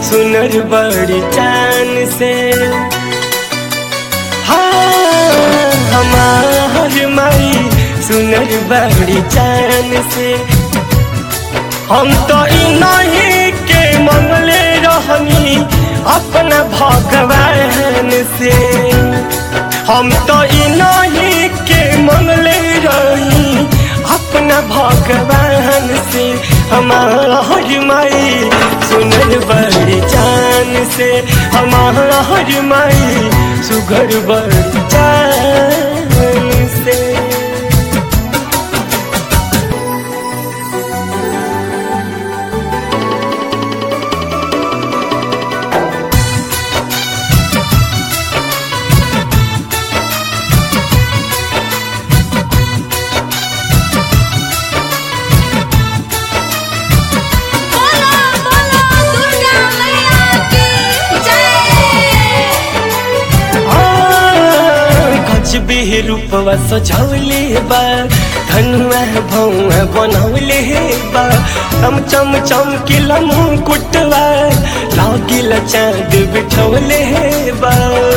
सुनर बड़ी चान से हाँ हमार माई सुनर बड़ी चान से हम तो ई नहीं के मंगले रहनी अपना भगवान से हम तो ई नहीं के मंगले रही अपना भगवान से हमार माई सुनर बड़ी चान से हमार माई सुगर बड़ी चान से बोलो बोलो दुर्गा मैया की जय गज बिह रूपवा सजौले बा धनुआ भौआ बनौले बा चम चम चमकिला मुकुटवा लागिला चाँद बिठौले बा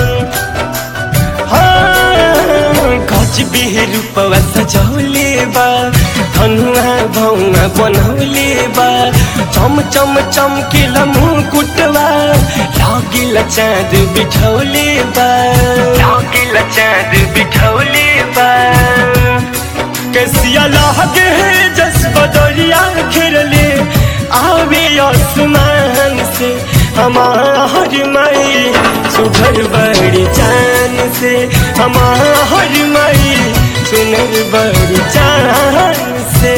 गज बिह रूपवा सजौले बा धनुआ भौआ बनौले बा चम चम चमकिला मुकुटवा लागिला चाँद बिठौले बा लागिला चाँद बिठौले बा कैसिया लागे जस बदरिया घेरले आवे आसमान से हमार माई सुघर बड़ी चान से हमार माई सुनर बड़ी चान से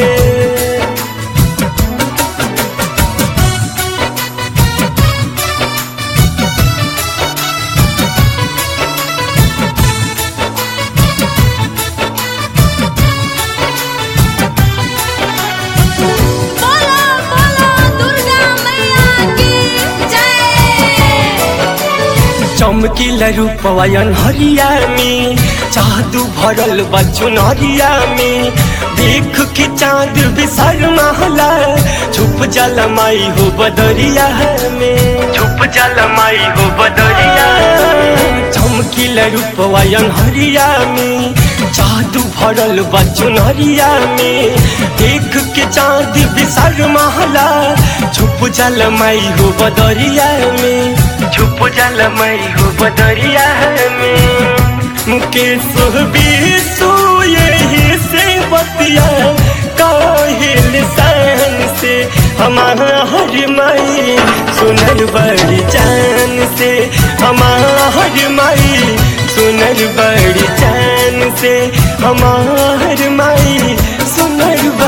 बोलो बोलो दुर्गा मैया की जय चमकीला रूपवायन हरिया में जादू भरल बचुन हरिया में देख के चांद बिसर महला छुप जल माई हो बदरिया में छुप जल माई हो बदरिया चमकीला रूपवायन हरिया में जादू भरल बचुन हरिया में देख के चांद बिसर महला छुप जल माई हो बदरिया में छुप जल मई हो बदरिया में मुकेश बीसू यही से बतिया काहिल सन से हमारा माई सुनर बड़ी जान से हमार माई सुनर बड़ी जान से हमार माई सुनर बड़ी